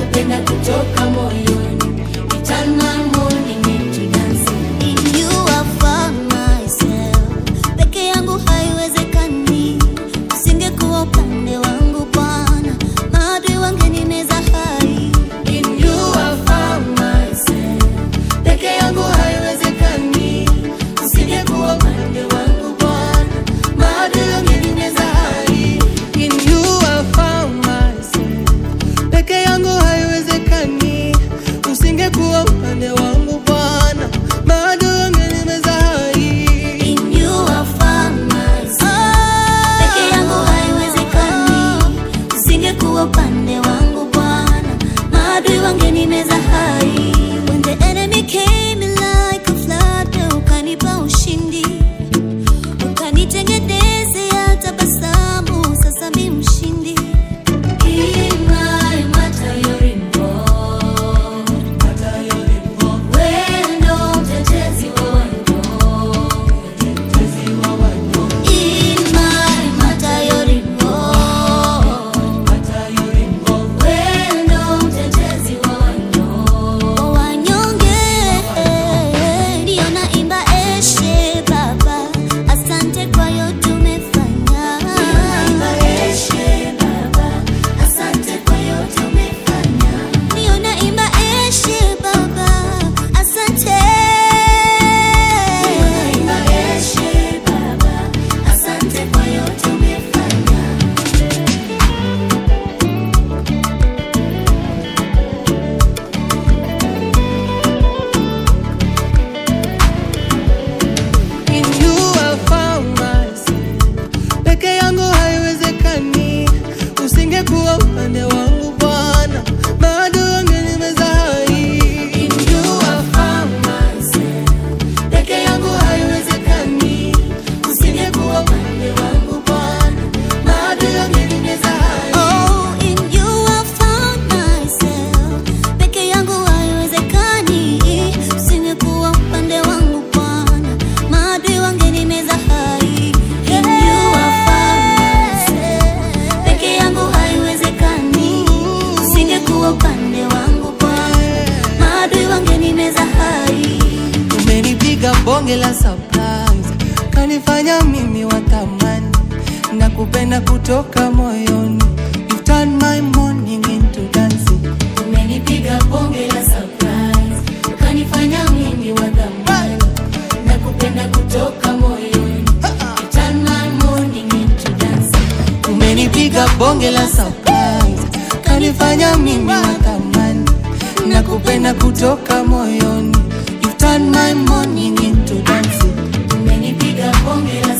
nakupenda kutoka moyoni. You turn my morning into dancing. In you I found myself. Peke yangu haiwezekani, usingekuwa upande wangu Bwana, maadui wangenimeza hai. In you I found myself. Peke yangu haiwezekani, usingekuwa upande wangu Bwana, maadui wangenimeza hai. In you I found myself. Peke yangu haiwezekani, usingekuwa upande wangu Bwana, maadui wangenimeza hai. In you I found myself. Peke yangu haiwezekani, usingekuwa upande wangu Bwana, maadui wangenimeza hai. When the enemy came in like a flood, wewe ukanipa ushindi, ukanitengenezea tabasamu, sasa mi mshindi. Imai matayorimbo. Wewe ndo mtetezi wa wanyonge. Imai matayorimbo. Wewe ndo mtetezi wa wanyonge. wanyonge ndio naimba eshe baba asante kwa yote umefanya Eshe Baba, asante kwa yote umefanya. ndio naimba eshe baba asante Naimba Eshe Baba, asante kwa yote umefanya. In you I found myself. Peke yangu haiwezekani, usingekuwa upande wangu Bwana, maadui wangenimeza hai. In you I found myself. Peke yangu haiwezekani, usingekuwa upande wangu Bwana, maadui wangenimeza hai. Oh, in you I found myself. Peke yangu haiwezekani, usingekuwa upande wangu Bwana, maadui wangenimeza hai. In you I found myself. Peke yangu haiwezekani, usingekuwa upande wangu Bwana, maadui wangenimeza hai. Umenipiga bonge la surprise, kanifanya mimi wa thamani, na kupenda kutoka moyoni. You turn my morning into dancing. Umenipiga bonge la surprise, ukanifanya mimi wa thamani, na kupenda kutoka moyoni. You turn my morning into dancing. Umenipiga bonge la surprise, kanifanya mimi wa thamani, na kupenda kutoka moyoni. You turn my morning into dancing. Umenipiga bonge la